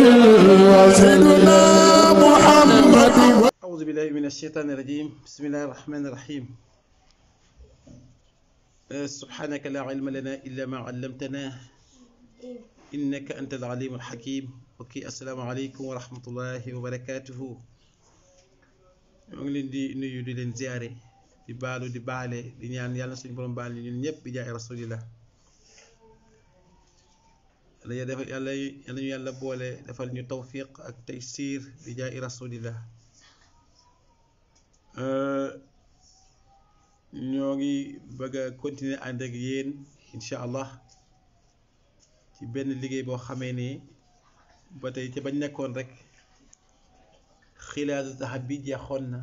وسيدنا محمد أعوذ بالله من الشيطان الرجيم بسم الله الرحمن الرحيم آه، سبحانك لا علم لنا إلا ما علمتنا إنك أنت العليم الحكيم اوكي السلام عليكم ورحمة الله وبركاته ñoo ngi leen di nuyu di leen ziare di baalu di baale di ñaan yàlla suñu borom baal ñun ñëpp bi jaay rasulillah yàlla ya defal yàlla yàlla ñu yàlla boole defal ñu tawfiq ak taysir bi jaay rasulillah ñoo ngi bëgg a continuer ànd ak yéen incha allah ci benn liggéey boo xamee ne ba tey ca bañ nekkoon rek xilaatu taxab bi jeexoon na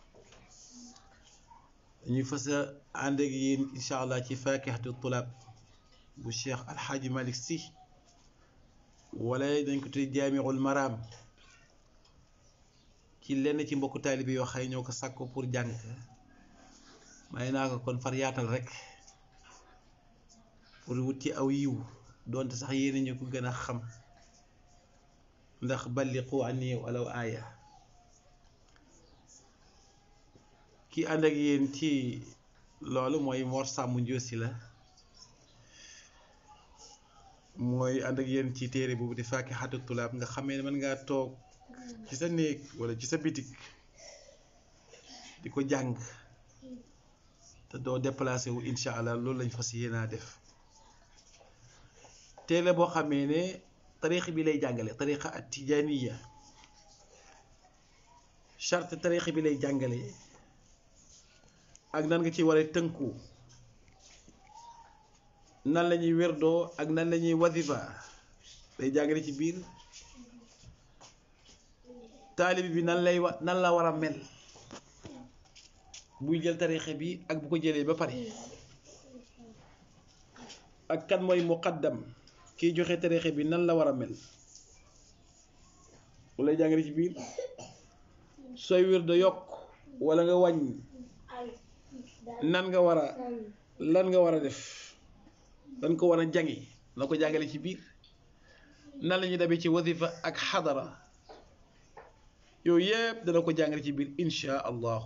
dañuy fas a ànd ak yéen incha allah ci faakihatu tulaab bu cheikh alxaaji malik si wala dañ ko tuddee jaamiul maraam ci lenn ci mbokku taalibe yoo xëy ñoo ko sàkko pour jàng may naa ko kon far yaatal rek pour wut ci aw yiw doonte sax yéen ñu ko gën a xam ndax balliqu anni walaw aaya ki ànd ak yéen ci loolu mooy Mor Sàmm Njoosi la mooy ànd ak yéen ci téere boobu di faakihatu tulaab nga xamee ne mën ngaa toog ci sa néeg wala ci sa bitik di ko jàng te doo déplacé wu incha allah loolu lañ fas yéenaa def téere boo xamee ne tariix bi lay jàngale tariixa at tijaaniya charte tariix bi lay jàngale ak nan nga ci war a tënku nan la ñuy wérdoo ak nan la ñuy wasifa day jàngale ci biir taalibi bi nan lay wa nan la war a mel buy jël tariixa bi ak bu ko jëlee ba pare ak kan mooy muqaddam kiy joxe tariixa bi nan la war a mel bu lay jàngale ci biir sooy wérdo yokk walla nga wàññi nan nga war a lan nga war a def dan ko war a jàngi na ko jàngale ci biir nan la ñuy dabee ci wasifa ak xadara yooyu yëpp dana ko jàngale ci biir insha allahu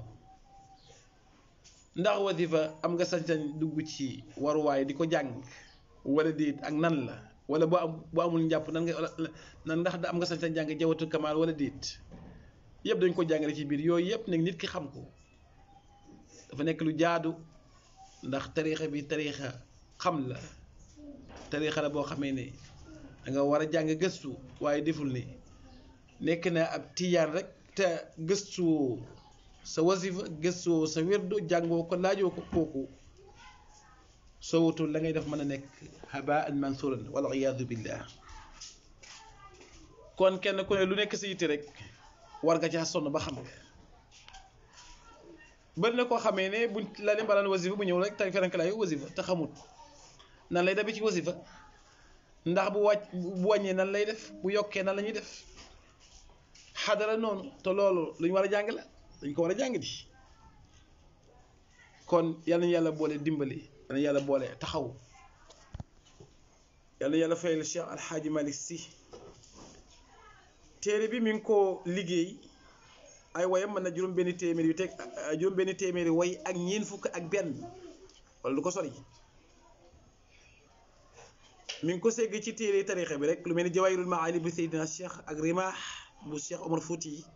ndax wasifa am nga sañ-sañ dugg ci waruwaay di ko jàng wala déet ak nan la wala boo am boo amul njàpp nan nga nan ndax da am nga sañ-sañ jàng jawatu kamaal wala déet yëpp dañ ko jàngale ci biir yooyu yëpp nag nit ki xam ko dafa nekk lu jaadu ndax tariixa bi tariixa xam la tariixa la boo xamee ne da nga war a jàng gëstu waaye deful ne nekk na ab tiyaan rek te gëstuwoo sa wasifa gëstuwoo sa wérdo jàngoo ko laajoo ko kooku soo wutul la ngay def mën a nekk habaan mansuran wal iyaadu billah kon kenn ku ne lu nekk sa yitte rek war nga caa sonn ba xam nga bari na koo xamee ne buñ la leen balaan wasifa bu ñëw rek tey ferankalaayu wasifa te xamut nan lay dabi ci wasifa ndax bu wàcc bu wàññee nan lay def bu yokkee nan la ñuy def xadara noonu te loolu lu ñu war a jàng la dañ ko war a jàng di kon yal nañu yàlla boole dimbali yal nañu yàlla boole taxaw yal na yàlla fayal Cheikh Alxaaji Malick Sy téere bi mi ngi ko liggéey ay woyam mën na juróom benn téeméer yu teg juróom benn téeméeri way ak ñeent fukk ak benn wala du ko sori mi ngi ko segg ci téere tariixa bi rek lu mel ni jawaahirul maani bu Seydina Cheikh ak rimaax bu Cheikh Omar Fouti yi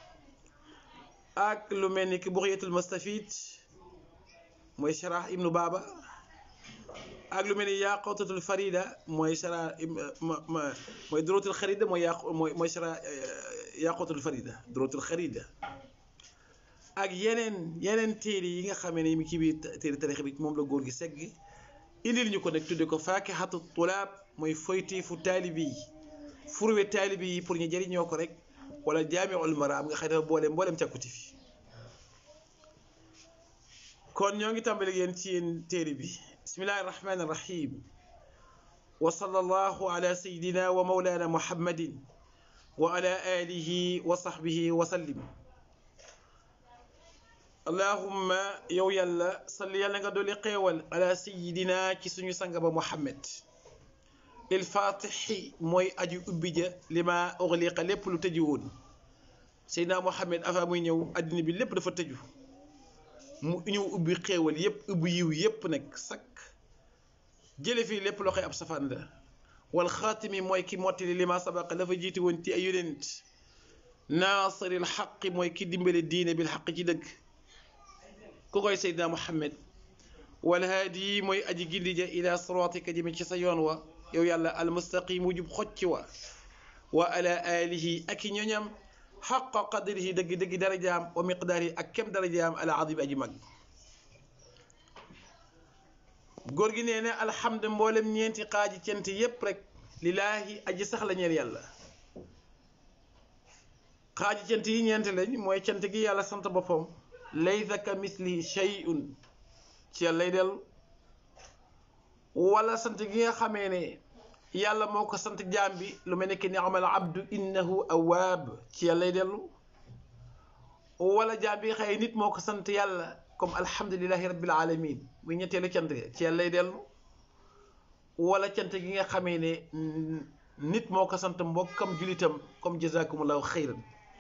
ak lu mel ni ki buxyatul mustafid mooy sharah ibnu baaba ak lu mel ni yaqutatul farida mooy sharah mooy durotul xarida mooy yaq mooy mooy sharah yaqutatul farida durotul xarida ak yeneen yeneen téere yi nga xamee ne mi ci biir téere tariix bi moom la góor gi segg indil ñu ko nag tudde ko faakihatu tulaab mooy foyteefu taalibi yi furwe taalibi yi pour ñu jëriñoo ko rek wala jaamiul maraam nga xëy dafa boole mboolem càkkuti fi kon ñoo ngi tàmbali yéen ci yéen téere bi bismillahi irrahmani irrahim wa sallallahu ala sayidina wa maulana muhammadin wa ala alihi wa sahbihi wa sallim allahumma yow yàlla salli yàlla nga dolli xeewal ala sayidina ci suñu sanga ba muhammad il fatixi mooy aju ubbi ja li ma uxliqa lépp lu tëju woon Seydina Muhammad avant muy ñëw àddina bi lépp dafa tëju mu ñëw ubbi xéewal yépp ubbi yiw yépp nag sakk jële fii lépp loo xëy ab safaan la wal xaatimi mooy ki mottali li ma sabaqa dafa jiiti woon ci ay yonent naasiril xaqi mooy ki dimbale diine bil xaq ci dëgg ku koy Seydina Muhammad wal haadi mooy aji gindi ja ila siraatika jëme ci sa yoon wa yow yàlla almustaqim wu jub xocc wa wa ala alihi ak i ñoñam xaqa qadrihi dëgg dëgg darajaam wa miqdaarihi ak kem darajaam ala azim aji mag góor gi nee na alhamdu mboolem ñeenti xaaji cant yépp rek lillaahi aji sax la ñeel yàlla xaaji cant yi ñeenti lañ mooy cant gi yàlla sant boppam laysa ka mislihi shay'un ci yàlla lay dellu wala sant gi nga xamee ne yàlla moo ko sant jaam bi lu mel ne ki ni'mal abdu innahu awaab ci yàlla lay dellu wala jaam bi xëy nit moo ko sant yàlla comme alhamdulilahi rabbil alamin muy ñetteelu cant ga ci yàlla lay dellu wala cant gi nga xamee ne nit moo ko sant mbokkam julitam comme jazakumullahu xayran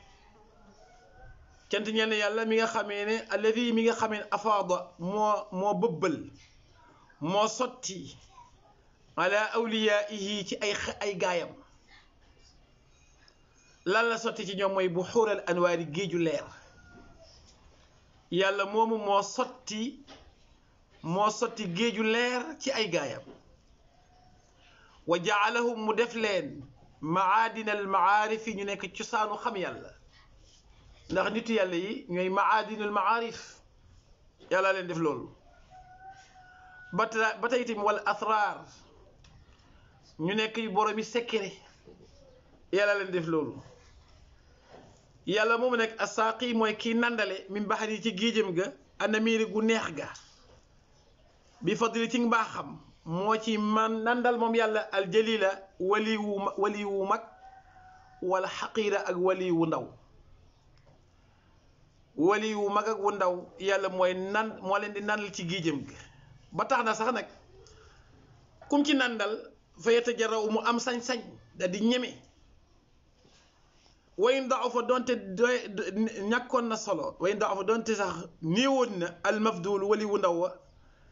cant ñeel ne yàlla mi nga xamee ne alladi mi nga xamee ne afaada moo moo bëbbal moo sotti ala awliyaihi ci ay ay gaayam lan la sotti ci ñoom mooy bu xuural anwaari géeju leer yàlla moomu moo sotti moo sotti géeju leer ci ay gaayam wa jaalahum mu def leen maadina al maarif yi ñu nekk cosaanu xam yàlla ndax nitu yàlla yi ñooy maadinul maarif yàlla leen def loolu ba ta ba tey itam wala asraar ñu nekk boromi secret yàlla leen def loolu yàlla moomu nekk asaaqi mooy kii nandale min baxar yi ci géejam ga anamiiri gu neex ga bi fadli ci mbaaxam moo ci man nandal moom yàlla aljalila wali wu wali wu mag wala xaqiira ak wali wu ndaw wali wu mag ak wu ndaw yàlla mooy nan moo leen di nandal ci géejam ga ba tax na sax nag kum ci nandal fa yatajaraw mu am sañ-sañ da di ñeme way ndaw fa doonte doy ñàkkoon na solo way ndaw fa doonte sax néewoon na almafdul wali wu ndaw wa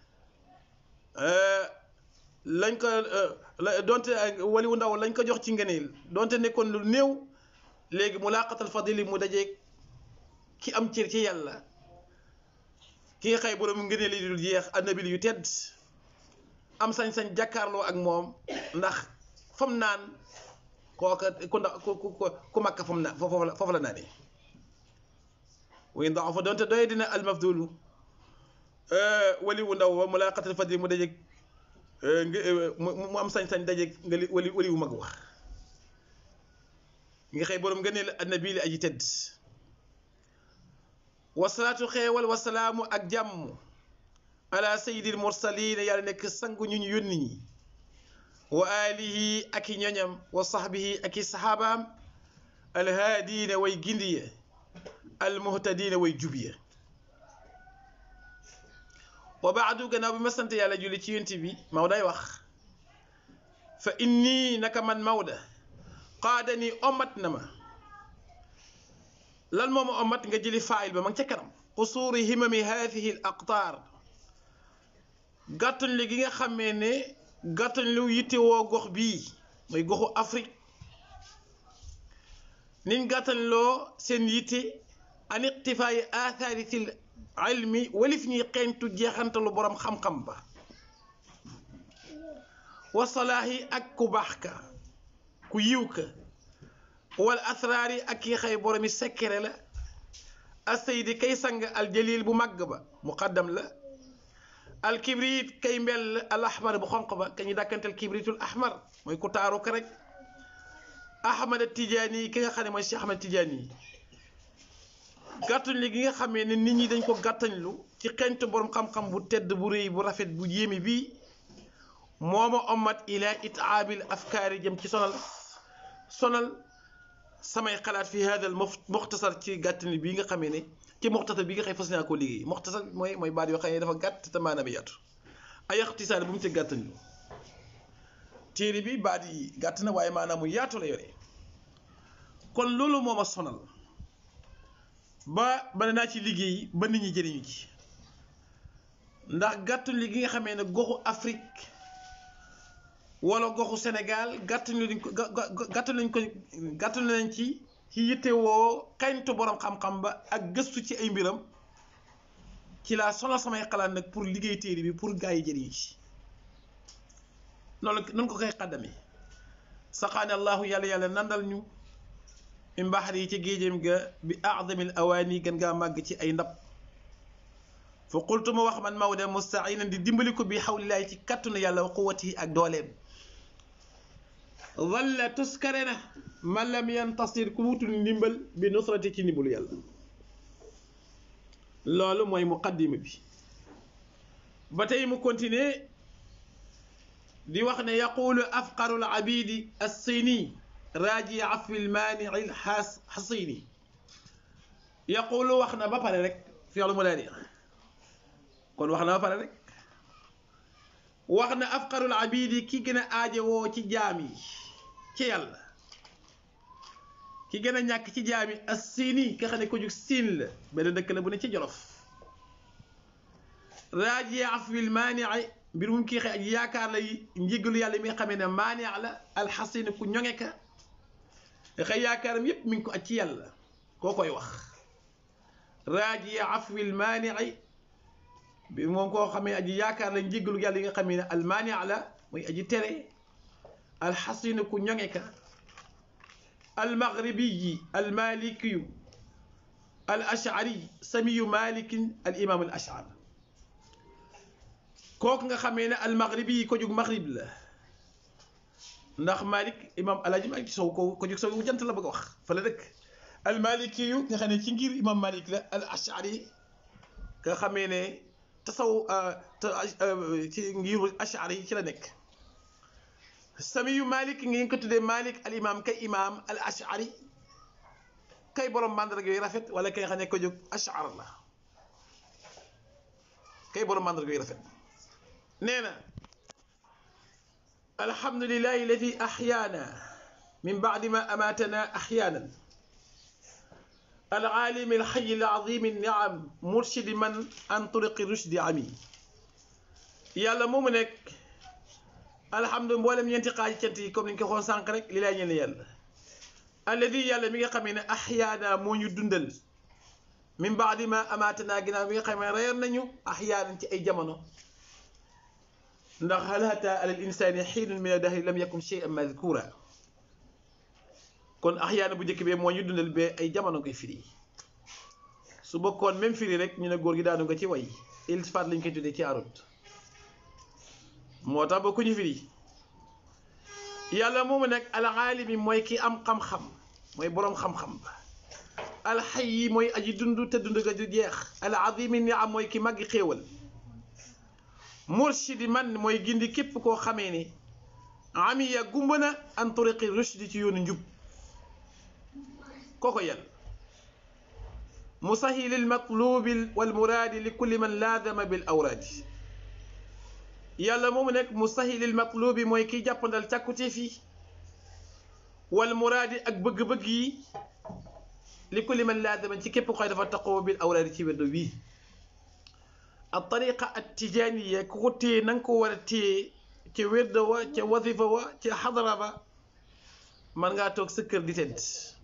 lañ ko doonte wali wu ndaw lañ ko jox ci ngëneel doonte nekkoon lu néew léegi mu laqatal fadili mu dajeeg ki am cër ci yàlla ki nga xëy borom ngëneel yi dul jeex annabil yu tedd am sañ-sañ jàkkaarloo ak moom ndax fam naan kooka ku ndaw ku ku ku makka fam naan foofu la foofu la naanee way ndax fa doonte doy dina almafdulu wali wu ndaw wa mu laa xatal fadli mu dajeeg mu am sañ-sañ dajeeg nga wali wali wu mag wax nga xëy borom ngëneel annabi li aji tedd wasalaatu xeewal wasalaamu ak jàmm ala sayyidil mursalin yàlla nekk sangu ñu ñu yónni ñi wa alihi ak i ñoñam wa sahbihi ak i saxaabaam alhaadiina way gindiya almuhtadiina way jubiya wa baadu gannaaw bi ma sant yàlla julli ci yonent bi Mawday wax fa inni naka man Mawda qaadani omat na ma lan moo ma omat nga jëli faayil ba ma ngi ca kanam qusuuri himami haadihi al aqtaar gàttañ li gi nga xamee ne gàttañ lu yittewoo gox bii mooy goxu Afrique niñ gàttañ loo seen yitte an iqtifaayi aathaari fil ilmi walif ñuy xeeñtu jeexantalu boroom xam-xam ba wasalaahi ak ku baax ka ku yiw ka wal asraar yi ak ki xëy boromi sekkere la asaydi kay sang aljalil bu màgg ba muqaddam la alkibrit kay mbel al ahmar bu xonq ba ka ñu dàkkantel kibritul ahmar mooy ku taaru ka rek ahmad tijaani yi ki nga xam ne mooy si ahmad tijaani yi gàttañ li gi nga xamee ne nit ñi dañ ko gàttañlu ci xeñtu borom xam-xam bu tedd bu rëy bu rafet bu yéeme bii mooma ommat ila itaabil afkaari jëm ci sonal sonal samay xalaat fi hadal muxtasar ci gàttañ bii nga xamee ne ci muxtasar bi nga xëy fas naa koo liggéey muxtasar mooy mooy baat yoo xam ne dafa gàtt te maanaam yaatu ay ixtisaar bu mu ci gàttañ lu téere bi baat yi gàtt na waaye maanaam mu yaatu la yore kon loolu moo ma sonal ba ba naa ci liggéey ba nit ñi jëriñu ci ndax gàttu li gi nga xamee ne goxu Afrique wala goxu Sénégal gàttu lañ ko gàttu lañ ko gàttu nañ ci ci yittewoo xañtu borom xam-xam ba ak gëstu ci ay mbiram ci laa sonal samay xalaat nag pour liggéey téere bi pour gaa yi jëriñu ci noonu noonu ko koy xaddamee saqaane allahu yàlla yàlla nandal ñu min baxar yi ci géejam ga bi aadamil awaani gën ngaa màgg ci ay ndab fa qultu ma wax man Maodo mustainan di dimbali ko bi xawlilaay ci kattanu yàlla wa quwwatihi ak dooleem walla tuskare na man lam yantasir ku wutul ndimbal bi nusrati ci ndimbalu yàlla loolu mooy muqaddima bi ba tey mu continuer di wax ne yaqulu afqaru al abidi assini raaji afwi al maanii al xasini yaqulu wax na ba pare rek fi'lu mudaari kon wax na ba pare rek wax na afqaru al abidi ki gën a aajowoo ci jaam yi ci yàlla ki gën a ñàkk ci jaam yi assini ka xam ne ko jug siin la benn dëkk la bu ne ci jolof raaji afwi al maanii mbir mu kii xëy ak yaakaar la njéggalu yàlla mi nga xamee ne maani la alxasin ku ñoŋe ka xëy yaakaaram yépp mi ngi ko aj ci yàlla koo koy wax raaji afwil maani bi moom koo xamee aji yaakaar la njéggalu yàlla yi nga xamee ne almaani la muy aji tere alxasin ku ñoŋe ka almaghribiyi almalikiyu al ashari samiyu malikin al imam al ashar kooku nga xamee ne almaghribi yi ko jóg maghrib la ndax Malik imam alaaji Malik sow ko ko jóg sow jant la bëgg a wax fa la dëkk almaliki yu nga xam ne ci ngir imam Malik la al ashari nga xamee ne tasaw ci ngiru ashari yi ci la nekk samiyu Malik ngeen ko tuddee Malik al imam kay imam al ashari kay borom mandarga yu rafet wala kay xam ne ko jóg ashar la kay borom mandarga yu rafet nee na alhamdulilahi alladi axyaana min bacdi ma amaatana axyaanan alcaalimi alxayi alcazimi alniam murshidi man an turiqi rushdi ami yàlla moomu nekk alhamdu mboolem ñeenti xaaji cant yi comme ni ñu ko xoon sànq rek li lay ñeen yàlla alladi yàlla mi nga xamee ne axyaana moo ñu dundal min bacdi ma amaatana ginnaaw mi nga xamee ne reyoon nañu axyaanan ci ay jamono ndax hal ata ala al insani xiinun min adahri lam yakun shay'an madkura kon axyaana bu njëkk bee moo ñu dundal bee ay jamono koy firi su bokkoon même firi rek ñu ne góor gi daanu nga ci way iltifaat lañ koy tuddee ci arut moo tax ba ku ñu firi yàlla moomu nag al aalimi mooy ki am xam-xam mooy boroom xam-xam ba alxay yi mooy aji dund te dund ga du jeex al azimi ni am mooy ki màggi xéewal murshidi man mooy gindi képp koo xamee ni amiya gumba na an turiqi rushdi ci yoonu njub kooko yàlla musahili lmatlubi walmuraadi li kulli man laadama bil awraadi yàlla moomu nekk musahili lmatlubi mooy kiy jàppandal càkkuteef yi walmuraadi ak bëgg-bëgg yi li kulli man laadama ci képp koy dafa taqoo bil awraadi ci weddo wii al tariqa at tijaaniya ku ko téye na nga ko war a téye ca wérda wa ca wasifa wa ca xadara ba man ngaa toog sa kër di tedd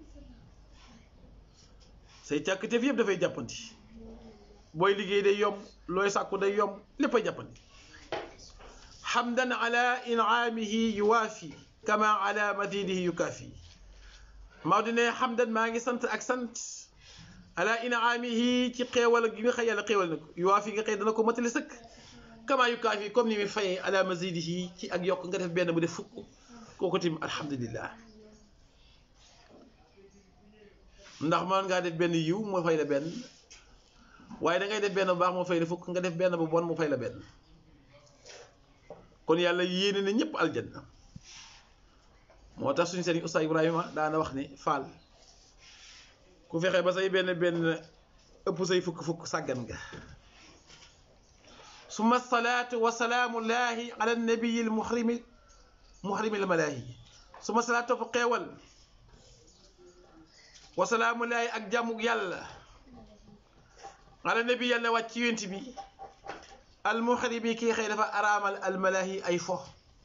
say càkkutéef yëpp dafay jàppandi booy liggéey day yomb looy sàkku day yomb léppay jàppandi xamdan ala inaamihi yuwaafi kama ala madidihi yukaafi maa di ne xamdan maa ngi sant ak sant ala inaamihi ci xeewal gi nga xëy yàlla xeewal na ko yuwaafi nga xëy dana ko matali sëkk kama yukaafi comme ni muy fayee ala madidihi ci ak yokk nga def benn bu def fukk kooku tim alhamdulillah ndax mën ngaa def benn yiw moo fay la benn waaye da ngay def benn bu baax moo fay la fukk nga def benn bu bon mu fay la benn kon yàlla yéene na ñëpp aljanna moo tax suñu sëriñ Oustaz Ibrahima daana wax ne faal ku fexe ba say benn benn ëpp say fukk fukk sàggan nga summa salaatu wa salaamu llahi ala nabiyi almuhrimi muhrimil malaahi su ma salaa topp xeewal wasalaamu laay ak jàmmug yàlla ala nabi yàlla wàcc ci yonent bi al muhrimi kii xëy dafa araamal al malaahi ay fo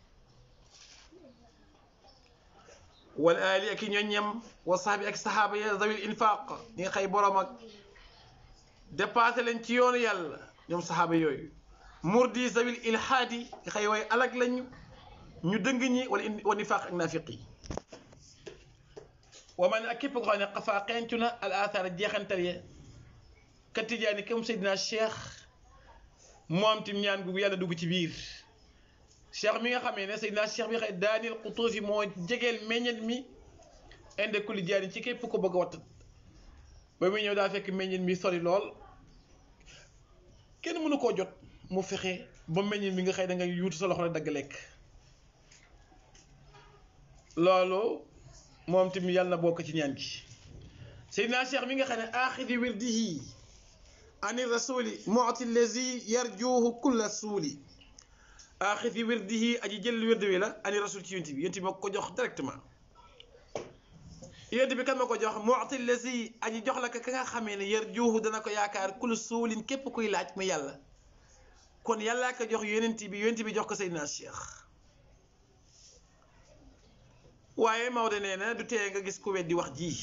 wal aali ak i ñoññam wa sahbi ak sahaaba ya zawil infaq ñi nga xëy borom ak dépassé leen ci yoonu yàlla ñoom sahaaba yooyu murdi zawil ilhaadi nga xëy way alag lañu ñu dëng ñi wala wa nifaq ak naafiq yi wa man ak képp ko xam ne xafaa xencu na al athar jeexantal ya ka tijaani comme Seydina Cheikh moom tim ñaan gu yàlla dugg ci biir cheikh mi nga xamee ne Seydina Cheikh bi xëy daanil xutuufi moo jegeel meññet mi inde kulli jaani ci képp ko bëgg a wattat ba muy ñëw daa fekk meññet mi sori lool kenn mënu koo jot mu fexe ba meññet mi nga xëy da nga yuutu sa loxo la dagg lekk loolu moom tim yàlla na bokk ci ñaan gi Seydina Cheikh mi nga xam ne aaxidi wirdihi ani rasuli mu'ti lazi yarjuhu kulla suuli aaxidi wirdihi aji jël wirdi wi la ani rasul ci yonent bi yonent bi moo ko jox directement yonent bi kan ma ko jox mu'ti lazi aji jox la ka ka nga xamee ne yarjuhu dana ko yaakaar kulla suulin képp kuy laaj mu yàlla kon yàllaa ko jox yonent bi yonent bi jox ko Seydina Cheikh waaye Maodo nee na du tee nga gis ku weddi wax ji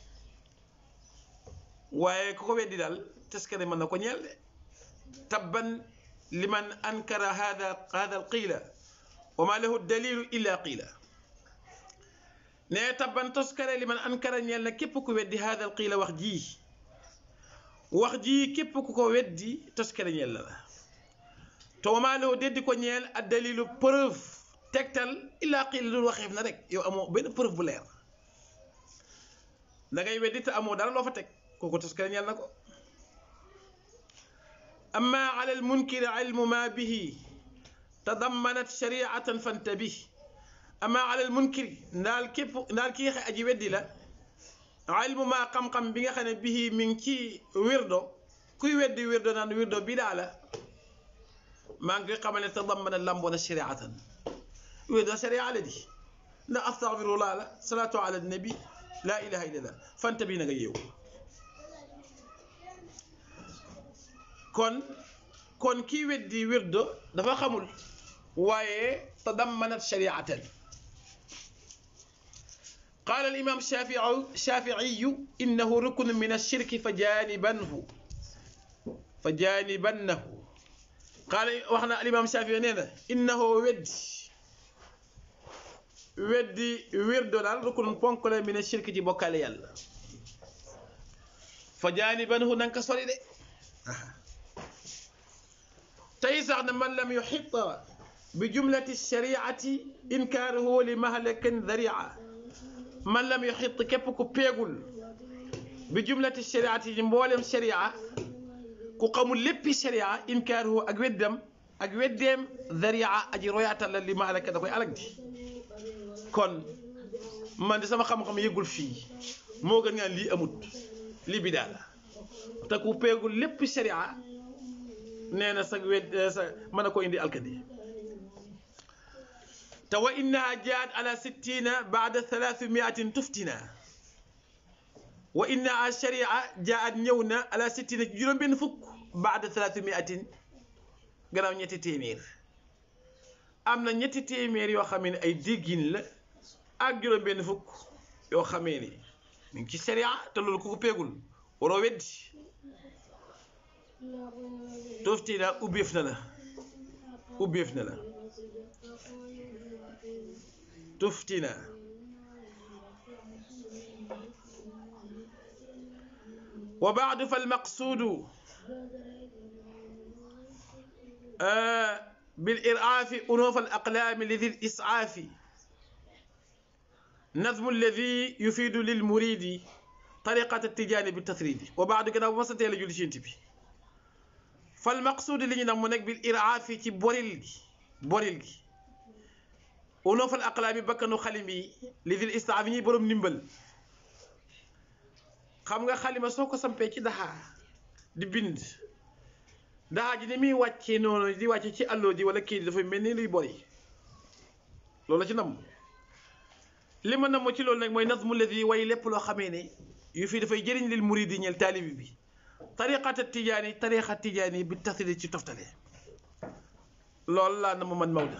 waaye ku ko weddi daal teskare mën na ko ñeel de tabban liman ankara hada hada al qiila wa ma lahu dalilu illa qiila ne tabban toskare liman ankara ñeel na képp ku weddi hada al qiila wax ji wax ji képp ku ko weddi toskare ñeel na la te wa ma lahu deddi ko ñeel ad dalilu preuve tegtal illaa qiila dul waxeef na rek yow amoo benn preuve bu leer da ngay weddi te amoo dara loo fa teg kooku toskare ñeel na ko amma ala almunkiri ilmu ma bihi tadammanat shariatan fantabih amma ala almunkiri ndaal képp ndaal ki nga xam aji weddi la ilmu ma xam-xam bi nga xam ne bihi mi ngi ci wirdo kuy weddi wirdo naan wirdo bi daa la maa ngi koy xamal ne tadammanat lamboona shariatan wirdo sharia la di ndax astaghfirullah la salatu ala nabi la ilaha illallah fantabi na nga yeewu kon kon kii weddi wirdo dafa xamul waaye tadammanat shariatan قال الإمام الشافعي الشافعي إنه ركن من الشرك فجانبنه فجانبنه قال وحنا الإمام الشافعي نينا إنه ودي ودي ويردو دال ركن بونكل من الشرك دي بوكال يالا فجانبنه نانكا سوري دي tey sax ne man lam yuxita bi jumlati shariati inkaaruhu li mahlakin daria man lam yuxit képp ku peegul bi jumlati shariati yi mboolem sharia ku xamul léppi sharia inkaaruhu ak weddam ak weddeem daria aji royaatal la li mahlaka da koy alag di kon man di sama xam-xam yëgul fii moo gën nga lii amut lii bidaa la te ku peegul léppi sharia nee na sa wet sa mën a ko indi alkadi te wa innaha jaat ala sittina baada thalathmiatin tuftina wa innaha sharia jaat ñëw na ala sittina ci juróom benn fukk baada thalathmiatin gannaaw ñetti téeméer am na ñetti téeméer yoo xamee ne ay déggin la ak juróom benn fukk yoo xamee ni mu ngi ci sharia te loolu ku ko peegul waroo weddi toftina ubbeef na la ubbeef na la toftina wa baadu fa almaqsuudu بالإرعاف أنوف الأقلام لذي الإسعاف نظم الذي يفيد للمريد طريقة التجاني بالتثريد وبعد كده وسط يلا جولي شنتبي fal maqsuud li ñu nag mu nekk bil iraafi ci boril gi boril gi unoo fal aqlaami bakkanu xalim yi li fil istaaf yi ñuy borom ndimbal xam nga xalima soo ko sampee ci daxaa di bind daxaa ji ni muy wàccee noonu di wàcce ci àlloo ji wala kii di dafay mel ni luy bori loolu la ci namm li ma namm ci loolu nag mooy nazmu ladi way lépp loo xamee ne yu fii dafay jëriñ lil muridi ñeel taalibi bi tariqata tijaani tariqa tijaani bi tasili ci toftale loolu laa namm man Maodo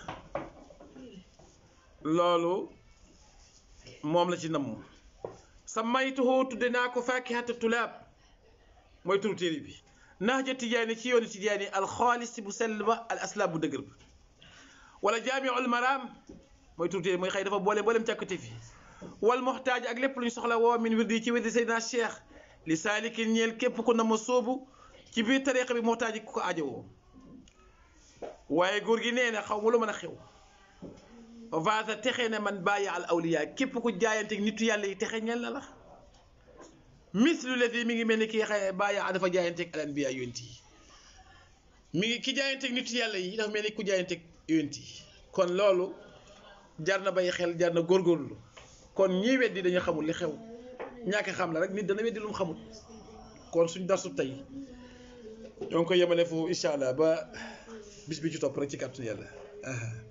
loolu moom la ci namm samaytuhu tudde naa ko fakihata tulaab mooy turu téere bi nahja tijaani ci yoonu tijaani alxaalis bu sell ba al aslaab bu dëgër ba wala jaamiul maraam mooy turu téere mooy xëy dafa boole boolem càkkute fi wal muxtaaj ak lépp lu ñu soxla woo min wirdi ci wirdi Seydina Cheikh li saalikin ñeel képp ku na ma sóobu ci biir tariqa bi muxtaaj ku ko aajowoo waaye góor gi nee na xaw ma lu mën a xew vaasa texe ne man bàyyi al awliya képp ku jaayante nitu yàlla yi texe ñel na la mislu lati mi ngi mel ni kii xëy bàyyi a dafa jaayanteeg al anbiya yonent yi mi ngi ki jaayanteeg nitu yàlla yi dafa mel ni ku jaayanteeg yonent yi kon loolu jar na bàyyi xel jar na góorgóorlu kon ñii weddi dañu xamul li xew ñàkk xam la rek nit dana weddi lu mu xamul kon suñ darsu tey ñoo ngi koy yemale foofu incha allah ba bis bi ci topp rek ci kàttu yàlla